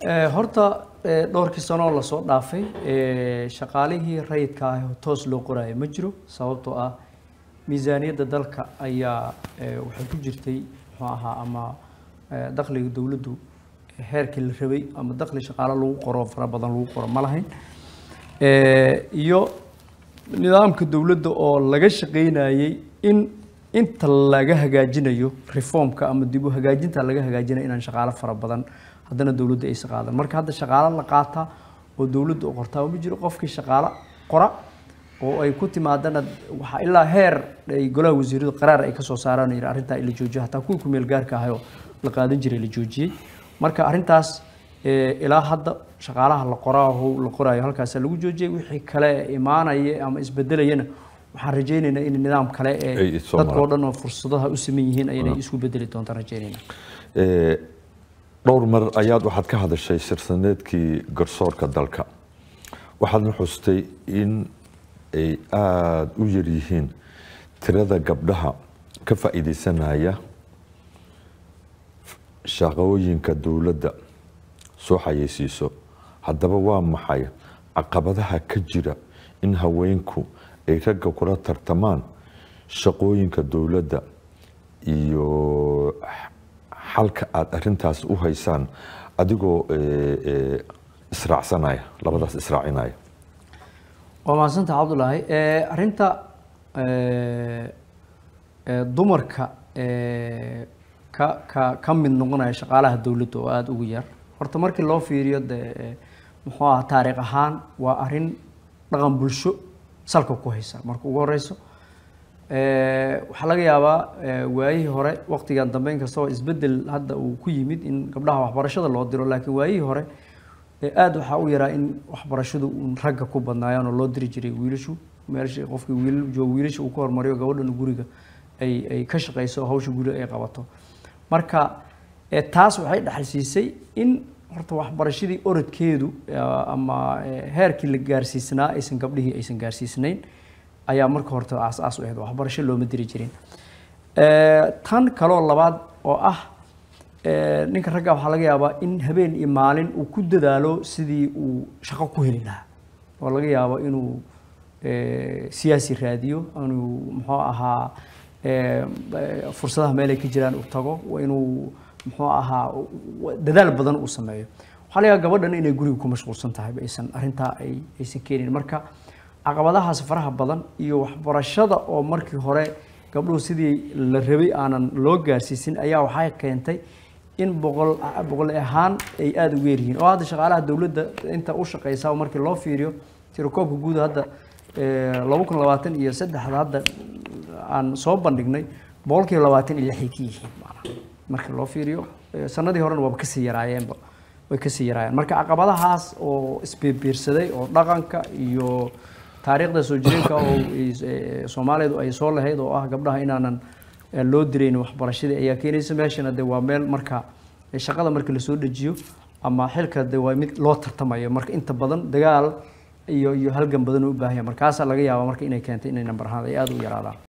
horta dhowrkii sano oo lasoo dhaafay shaqaalihii rayidka ah oo toos loo qoraayo ma jiro sababtoo ah miisaaniyadda dalka ayaa waxay ku jirtay muxuu ahaa ama dakhliga dowladdu heerkii la rabay ama dakhli shaqaalo lagu qoro fara badan lagu qoro ma lahayn iyo nidaamka dowladda oo laga shaqaynayay in inta laga hagaajinayo reformka ama dib u hagaajinta laga hagaajinayo inaan shaqaalo fara badan haddana dowladda aysan qaadan marka hadda shaqaalo la qaataa oo dowladda u qortaa ma jiro qofkii shaqaalo qora oo ay ku timaadana waxaa ilaa heer ay golaha wasiiradu qaraar ay kasoo saaraan yidhi arrintaa la joojiyo hataa kuwii ku meel gaarka ahayoo la qaadan jiray la joojiyey marka arrintaas ilaa hadda shaqaalaha la qoraaho la qoraayo halkaasa lagu joojiyey wixii kale imaanaya ama isbedelayana waxaan rajaynaynaa in nidaam kale ee dadkao dhan oo fursadaha u siman yihiin aynay isku bedeli doontaan rajaynayna dhowr mar ayaad waxaad ka hadashay sirsaneedkii garsoorka dalka waxaadna xustay in ay aada u yar yihiin tirada gabdhaha ka faa'iidaysanaya shaqooyinka dowladda soo xayeysiiso haddaba waa maxay caqabadaha ka jira in haweenku ay ragga kula tartamaan shaqooyinka dowladda iyo xalka aada arintaas u haysaan adigoo israacsanaya labadaas israacinaya waa mahadsantaha cabdulaahi arrinta dumarka ka ka ka mid noqonaya shaqaalaha dowladda oo aada ugu yar horta markii loo fiiriyo de muxuu aha taariikh ahaan waa arrin dhaqan bulsho salka ku haysa marka ugu horeyso waxaa laga yaabaa waayihii hore waqtigan dambe inkastoo isbedel hadda uu ku yimid in gabdhaha waxbarashada loo diro laakiin waayihii hore aada waxaa u yaraa in waxbarashadu un ragga ku badnaayaan oo loo diri jiray wiilashu meelsha qofkii wiilal joogo wiilasha uu ka hormariyo gabadhana guriga ay ay ka shaqeyso hawsha guriga ay qabato marka taas waxay dhexalsiisay in horta waxbarashadii orodkeedu ama heerkii la gaarsiisnaa aysan gabdhihii aysan gaarsiisnayn ayaa marka horta aas-aas u ahayd waxbarasho looma diri jirin tan kaloo labaad oo ah ninka ragga waxaa laga yaabaa in habeen iyo maalin uu ku dadaalo sidii uu shaqo ku heli lahaa oo laga yaabo inuu siyaasi raadiyo inuu muxuu ahaa fursadaha meel ay ka jiraan uu tago inuu muxuu ahaa dadaal badan uu sameeyo waxaa laga yaaba gabadhan inay guriga ku mashquulsan tahay aysan arrintaa ay aysan keenin marka caqabadahaas faraha badan iyo waxbarashada oo markii hore gabdhuhu sidii la rabay aanan loo gaarsiisin ayaa waxay keentay in boqol boqol ahaan ay aada ugu yaryihiin oo hadda shaqaalaha dowladda inta u shaqeysa markii loo fiiriyo tirakoobka guud hadda laba kun labaatan iyo saddexda hadda aan soo bandhignay boqolkiiba labaatan iyo lixay ka yihiin maanaa marka loo fiiriyo sanadii horena waaba kasii yaraayeenba way kasii yaraayeen marka caqabadahaas oo isbiirbiirsaday oo dhaqanka iyo taariikhda soo jireenka oo soomaalidu ay soo lahayd oo ah gabdhaha inaanan loo dirayn waxbarashadii ayaa keenaysa meeshana de waa meel marka shaqada marka lasoo dejiyo ama xilka de waa mid loo tartamayo marka inta badan dagaal iyo iyo halgan badan u baahanya markaasaa laga yaabaa marka inay keentay inay nambar ahaan ay aada u yaraadaan